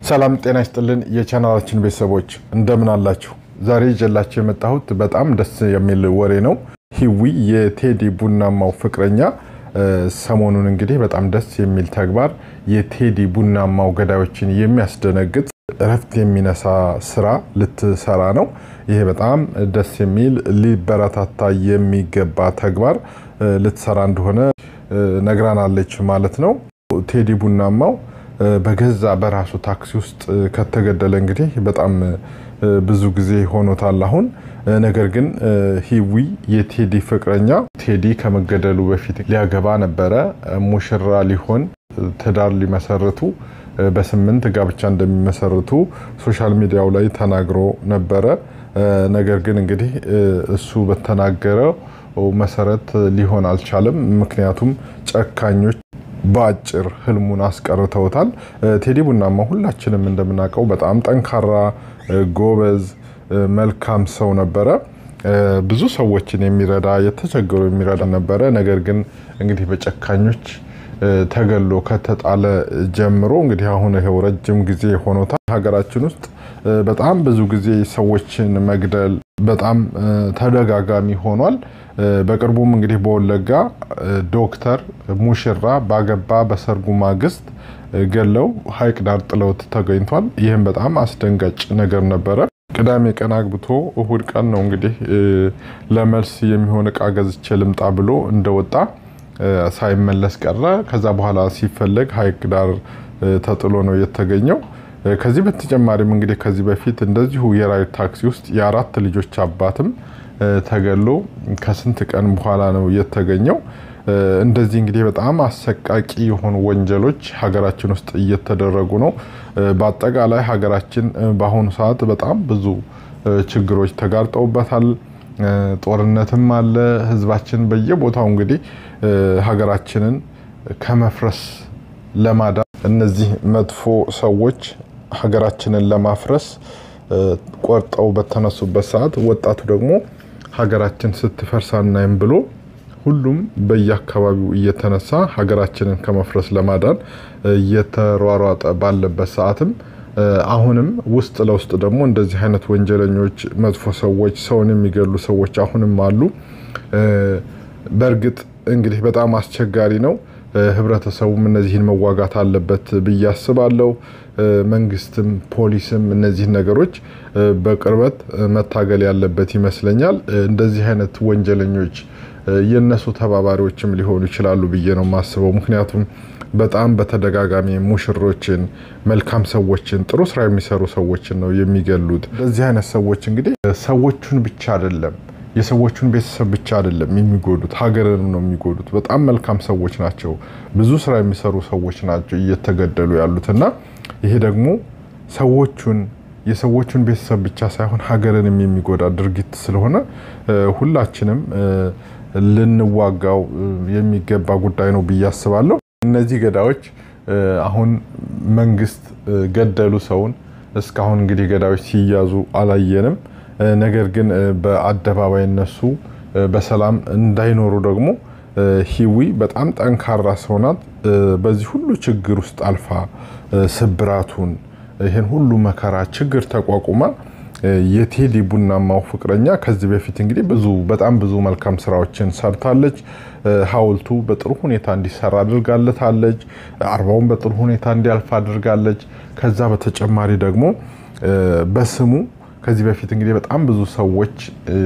ሰላም ጤና ይስጥልን የቻናላችን ቤተሰቦች እንደምን አላችሁ? ዛሬ ይዤላችሁ የመጣሁት በጣም ደስ የሚል ወሬ ነው። ሂዊ የቴዲ ቡናማው ፍቅረኛ ሰሞኑን እንግዲህ በጣም ደስ የሚል ተግባር የቴዲ ቡናማው ገዳዮችን የሚያስደነግጥ እረፍት የሚነሳ ስራ ልትሰራ ነው። ይሄ በጣም ደስ የሚል ሊበረታታ የሚገባ ተግባር ልትሰራ እንደሆነ ነግራናለች ማለት ነው። ቴዲ ቡናማው በገዛ በራሱ ታክሲ ውስጥ ከተገደለ እንግዲህ በጣም ብዙ ጊዜ ሆኖታል አሁን። ነገር ግን ሂዊ የቴዲ ፍቅረኛ ቴዲ ከመገደሉ በፊት ሊያገባ ነበረ፣ ሙሽራ ሊሆን ትዳር ሊመሰርቱ በስምንት ጋብቻ እንደሚመሰርቱ ሶሻል ሚዲያው ላይ ተናግሮ ነበረ። ነገር ግን እንግዲህ እሱ በተናገረው መሰረት ሊሆን አልቻለም። ምክንያቱም ጨካኞች በአጭር ህልሙን አስቀርተውታል። ቴዲ ቡናማ ሁላችንም እንደምናውቀው በጣም ጠንካራ፣ ጎበዝ፣ መልካም ሰው ነበረ። ብዙ ሰዎችን የሚረዳ የተቸገሩ የሚረዳ ነበረ። ነገር ግን እንግዲህ በጨካኞች ተገሎ ከተጣለ ጀምሮ እንግዲህ አሁን ይኸው ረጅም ጊዜ ሆኖታል። ሀገራችን ውስጥ በጣም ብዙ ጊዜ ሰዎችን መግደል በጣም ተደጋጋሚ ሆኗል። በቅርቡም እንግዲህ በወለጋ ዶክተር ሙሽራ ባገባ በሰርጉ ማግስት ገለው ሐይቅ ዳር ጥለውት ተገኝቷል። ይህም በጣም አስደንጋጭ ነገር ነበረ። ቅዳሜ ቀን አግብቶ እሁድ ቀን ነው እንግዲህ ለመልስ የሚሆን እቃ ገዝቼ ልምጣ ብሎ እንደወጣ ሳይመለስ ቀረ። ከዛ በኋላ ሲፈለግ ሐይቅ ዳር ተጥሎ ነው የተገኘው። ከዚህ በተጨማሪም እንግዲህ ከዚህ በፊት እንደዚሁ የራይድ ታክሲ ውስጥ የአራት ልጆች አባትም ተገሎ ከስንት ቀን በኋላ ነው የተገኘው። እንደዚህ እንግዲህ በጣም አሰቃቂ የሆኑ ወንጀሎች ሀገራችን ውስጥ እየተደረጉ ነው። በአጠቃላይ ሀገራችን በአሁኑ ሰዓት በጣም ብዙ ችግሮች ተጋርጠውበታል። ጦርነትም አለ። ህዝባችን በየቦታው እንግዲህ ሀገራችንን ከመፍረስ ለማዳን እነዚህ መጥፎ ሰዎች ሀገራችንን ለማፍረስ ቆርጠው በተነሱበት ሰዓት ወጣቱ ደግሞ ሀገራችን ስትፈርስ አናይም ብሎ ሁሉም በየአካባቢው እየተነሳ ሀገራችንን ከመፍረስ ለማዳን እየተሯሯጠ ባለበት ሰዓትም አሁንም ውስጥ ለውስጥ ደግሞ እንደዚህ አይነት ወንጀለኞች፣ መጥፎ ሰዎች፣ ሰውን የሚገሉ ሰዎች አሁንም አሉ። በእርግጥ እንግዲህ በጣም አስቸጋሪ ነው። ህብረተሰቡም እነዚህን መዋጋት አለበት ብዬ አስባለሁ። መንግስትም ፖሊስም እነዚህን ነገሮች በቅርበት መታገል ያለበት ይመስለኛል። እንደዚህ አይነት ወንጀለኞች የነሱ ተባባሪዎችም ሊሆኑ ይችላሉ ብዬ ነው የማስበው። ምክንያቱም በጣም በተደጋጋሚ ሙሽሮችን፣ መልካም ሰዎችን፣ ጥሩ ስራ የሚሰሩ ሰዎችን ነው የሚገሉት። እንደዚህ አይነት ሰዎች እንግዲህ ሰዎቹን ብቻ አይደለም የሰዎቹን ቤተሰብ ብቻ አይደለም የሚጎዱት፣ ሀገርንም ነው የሚጎዱት። በጣም መልካም ሰዎች ናቸው፣ ብዙ ስራ የሚሰሩ ሰዎች ናቸው እየተገደሉ ያሉት እና ይሄ ደግሞ ሰዎቹን የሰዎቹን ቤተሰብ ብቻ ሳይሆን ሀገርንም የሚጎዳ ድርጊት ስለሆነ ሁላችንም ልንዋጋው የሚገባ ጉዳይ ነው ብዬ አስባለሁ። እነዚህ ገዳዮች አሁን መንግስት ገደሉ ሰውን እስካሁን እንግዲህ ገዳዮች ሲያዙ አላየንም። ነገር ግን በአደባባይ እነሱ በሰላም እንዳይኖሩ ደግሞ ሂዊ በጣም ጠንካራ ሰው ናት። በዚህ ሁሉ ችግር ውስጥ አልፋ ስብራቱን ይህን ሁሉ መከራ ችግር ተቋቁማ የቴዲ ቡናማው ፍቅረኛ ከዚህ በፊት እንግዲህ ብዙ በጣም ብዙ መልካም ስራዎችን ሰርታለች። ሐውልቱ በጥሩ ሁኔታ እንዲሰራ አድርጋለታለች። አርባውን በጥሩ ሁኔታ እንዲያልፍ አድርጋለች። ከዛ በተጨማሪ ደግሞ በስሙ ከዚህ በፊት እንግዲህ በጣም ብዙ ሰዎች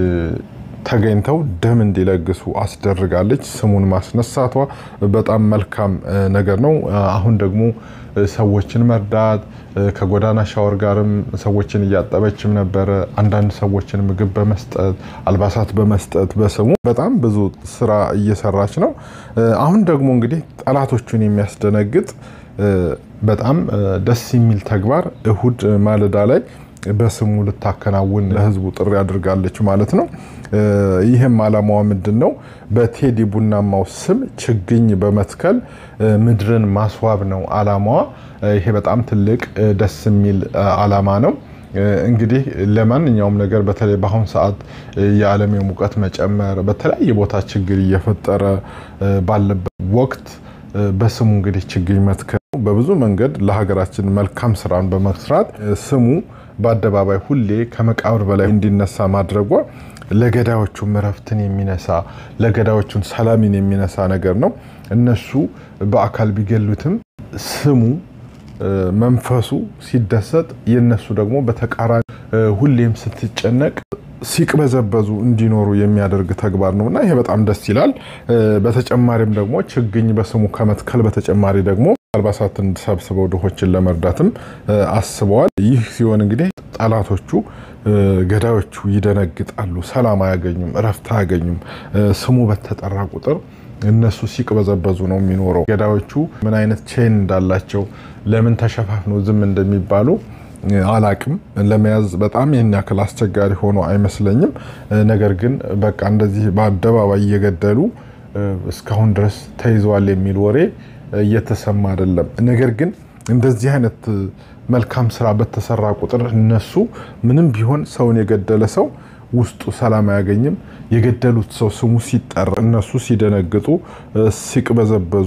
ተገኝተው ደም እንዲለግሱ አስደርጋለች። ስሙን ማስነሳቷ በጣም መልካም ነገር ነው። አሁን ደግሞ ሰዎችን መርዳት ከጎዳና ሻወር ጋርም ሰዎችን እያጠበችም ነበረ። አንዳንድ ሰዎችን ምግብ በመስጠት አልባሳት በመስጠት በስሙ በጣም ብዙ ስራ እየሰራች ነው። አሁን ደግሞ እንግዲህ ጠላቶቹን የሚያስደነግጥ በጣም ደስ የሚል ተግባር እሁድ ማለዳ ላይ በስሙ ልታከናውን ለህዝቡ ጥሪ አድርጋለች ማለት ነው። ይህም አላማዋ ምንድን ነው? በቴዲ ቡናማው ስም ችግኝ በመትከል ምድርን ማስዋብ ነው አላማዋ። ይሄ በጣም ትልቅ ደስ የሚል አላማ ነው። እንግዲህ ለማንኛውም ነገር በተለይ በአሁኑ ሰዓት የዓለም የሙቀት መጨመር በተለያየ ቦታ ችግር እየፈጠረ ባለበት ወቅት በስሙ እንግዲህ ችግኝ መትከል በብዙ መንገድ ለሀገራችን መልካም ስራን በመስራት ስሙ በአደባባይ ሁሌ ከመቃብር በላይ እንዲነሳ ማድረጓ ለገዳዮቹም እረፍትን የሚነሳ ለገዳዮቹን ሰላምን የሚነሳ ነገር ነው። እነሱ በአካል ቢገሉትም ስሙ መንፈሱ ሲደሰት የነሱ ደግሞ በተቃራኒ ሁሌም ስትጨነቅ ሲቅበዘበዙ እንዲኖሩ የሚያደርግ ተግባር ነው እና ይሄ በጣም ደስ ይላል። በተጨማሪም ደግሞ ችግኝ በስሙ ከመትከል በተጨማሪ ደግሞ አልባሳትን ሰብስበው ድሆችን ለመርዳትም አስበዋል። ይህ ሲሆን እንግዲህ ጠላቶቹ ገዳዮቹ ይደነግጣሉ፣ ሰላም አያገኙም፣ እረፍት አያገኙም። ስሙ በተጠራ ቁጥር እነሱ ሲቅበዘበዙ ነው የሚኖረው። ገዳዮቹ ምን አይነት ቼን እንዳላቸው ለምን ተሸፋፍነው ዝም እንደሚባሉ አላቅም። ለመያዝ በጣም ይህን ያክል አስቸጋሪ ሆኖ አይመስለኝም። ነገር ግን በቃ እንደዚህ በአደባባይ እየገደሉ እስካሁን ድረስ ተይዘዋል የሚል ወሬ እየተሰማ አይደለም። ነገር ግን እንደዚህ አይነት መልካም ስራ በተሰራ ቁጥር እነሱ ምንም ቢሆን ሰውን የገደለ ሰው ውስጡ ሰላም አያገኝም። የገደሉት ሰው ስሙ ሲጠራ እነሱ ሲደነግጡ፣ ሲቅበዘበዙ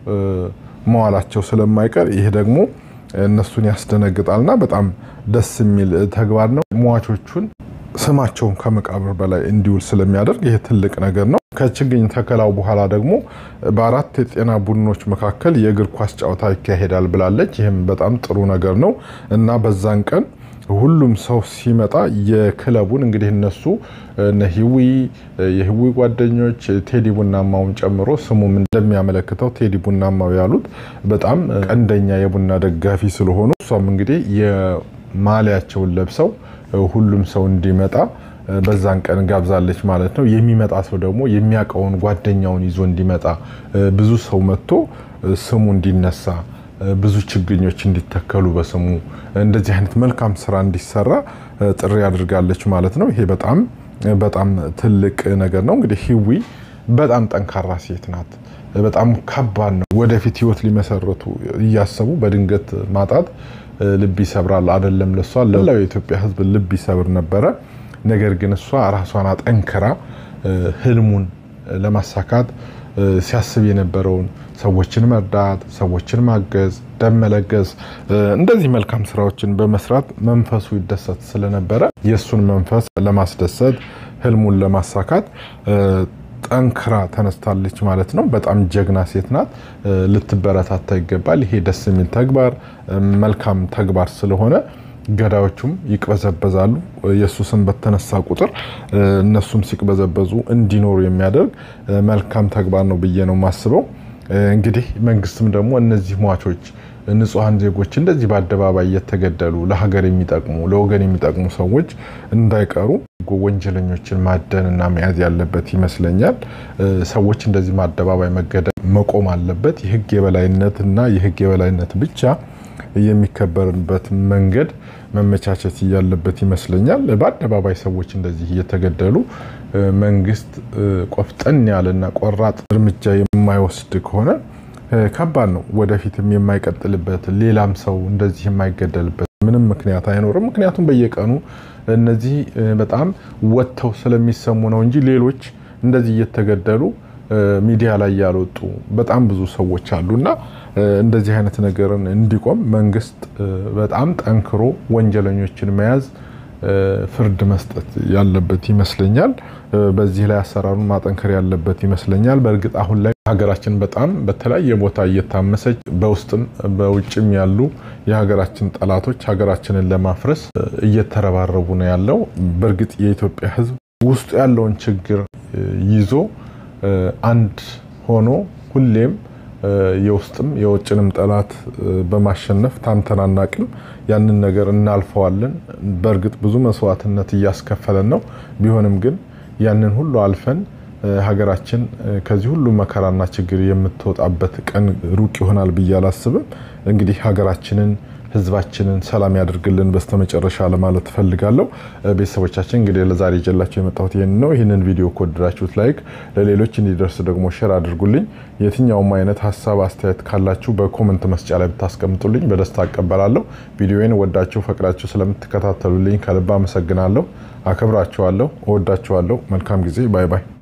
መዋላቸው ስለማይቀር ይሄ ደግሞ እነሱን ያስደነግጣልና በጣም ደስ የሚል ተግባር ነው። ሟቾቹን ስማቸውን ከመቃብር በላይ እንዲውል ስለሚያደርግ ይሄ ትልቅ ነገር ነው። ከችግኝ ተከላው በኋላ ደግሞ በአራት የጤና ቡድኖች መካከል የእግር ኳስ ጨዋታ ይካሄዳል ብላለች። ይህም በጣም ጥሩ ነገር ነው እና በዛን ቀን ሁሉም ሰው ሲመጣ የክለቡን እንግዲህ እነሱ ነሂዊ የህዊ ጓደኞች ቴዲ ቡናማውን ጨምሮ ስሙም እንደሚያመለክተው ቴዲ ቡናማው ያሉት በጣም ቀንደኛ የቡና ደጋፊ ስለሆኑ እሷም እንግዲህ የማሊያቸውን ለብሰው ሁሉም ሰው እንዲመጣ በዛን ቀን ጋብዛለች ማለት ነው። የሚመጣ ሰው ደግሞ የሚያውቀውን ጓደኛውን ይዞ እንዲመጣ ብዙ ሰው መጥቶ ስሙ እንዲነሳ ብዙ ችግኞች እንዲተከሉ በስሙ እንደዚህ አይነት መልካም ስራ እንዲሰራ ጥሪ አድርጋለች ማለት ነው። ይሄ በጣም በጣም ትልቅ ነገር ነው። እንግዲህ ህዊ በጣም ጠንካራ ሴት ናት። በጣም ከባድ ነው። ወደፊት ህይወት ሊመሰረቱ እያሰቡ በድንገት ማጣት ልብ ይሰብራል። አይደለም ለሷ ለላው የኢትዮጵያ ህዝብ ልብ ይሰብር ነበረ። ነገር ግን እሷ ራሷን አጠንክራ ህልሙን ለማሳካት ሲያስብ የነበረውን ሰዎችን መርዳት፣ ሰዎችን ማገዝ፣ ደም መለገስ እንደዚህ መልካም ስራዎችን በመስራት መንፈሱ ይደሰት ስለነበረ የእሱን መንፈስ ለማስደሰት ህልሙን ለማሳካት ጠንክራ ተነስታለች ማለት ነው። በጣም ጀግና ሴት ናት። ልትበረታታ ይገባል። ይሄ ደስ የሚል ተግባር መልካም ተግባር ስለሆነ ገዳዮቹም ይቅበዘበዛሉ። የእሱ ስም በተነሳ ቁጥር እነሱም ሲቅበዘበዙ እንዲኖሩ የሚያደርግ መልካም ተግባር ነው ብዬ ነው የማስበው። እንግዲህ መንግስትም ደግሞ እነዚህ ሟቾች ንጹሐን ዜጎች እንደዚህ በአደባባይ እየተገደሉ ለሀገር የሚጠቅሙ ለወገን የሚጠቅሙ ሰዎች እንዳይቀሩ ወንጀለኞችን ማደንና መያዝ ያለበት ይመስለኛል። ሰዎች እንደዚህ በአደባባይ መገደል መቆም አለበት። የህግ የበላይነትና የህግ የበላይነት ብቻ የሚከበርበት መንገድ መመቻቸት ያለበት ይመስለኛል። በአደባባይ ሰዎች እንደዚህ እየተገደሉ መንግስት ቆፍጠን ያለና ቆራጥ እርምጃ የማይወስድ ከሆነ ከባድ ነው። ወደፊትም የማይቀጥልበት ሌላም ሰው እንደዚህ የማይገደልበት ምንም ምክንያት አይኖርም። ምክንያቱም በየቀኑ እነዚህ በጣም ወጥተው ስለሚሰሙ ነው እንጂ ሌሎች እንደዚህ እየተገደሉ ሚዲያ ላይ ያልወጡ በጣም ብዙ ሰዎች አሉና እንደዚህ አይነት ነገርን እንዲቆም መንግስት በጣም ጠንክሮ ወንጀለኞችን መያዝ ፍርድ መስጠት ያለበት ይመስለኛል። በዚህ ላይ አሰራሩን ማጠንከር ያለበት ይመስለኛል። በእርግጥ አሁን ላይ ሀገራችን በጣም በተለያየ ቦታ እየታመሰች በውስጥም በውጭም ያሉ የሀገራችን ጠላቶች ሀገራችንን ለማፍረስ እየተረባረቡ ነው ያለው። በእርግጥ የኢትዮጵያ ሕዝብ ውስጡ ያለውን ችግር ይዞ አንድ ሆኖ ሁሌም የውስጥም የውጭንም ጠላት በማሸነፍ ታንተናናቅም ያንን ነገር እናልፈዋለን። በእርግጥ ብዙ መስዋዕትነት እያስከፈለን ነው። ቢሆንም ግን ያንን ሁሉ አልፈን ሀገራችን ከዚህ ሁሉ መከራና ችግር የምትወጣበት ቀን ሩቅ ይሆናል ብዬ አላስብም። እንግዲህ ሀገራችንን ህዝባችንን ሰላም ያደርግልን በስተመጨረሻ ለማለት እፈልጋለሁ። ቤተሰቦቻችን እንግዲህ ለዛሬ ይዤላችሁ የመጣሁት ይህን ነው። ይህንን ቪዲዮ ከወደዳችሁት ላይክ፣ ለሌሎች እንዲደርስ ደግሞ ሼር አድርጉልኝ። የትኛውም አይነት ሀሳብ አስተያየት ካላችሁ በኮመንት መስጫ ላይ ብታስቀምጡልኝ በደስታ አቀበላለሁ። ቪዲዮን ወዳችሁ ፈቅዳችሁ ስለምትከታተሉልኝ ከልብ አመሰግናለሁ። አከብራችኋለሁ፣ እወዳችኋለሁ። መልካም ጊዜ። ባይ ባይ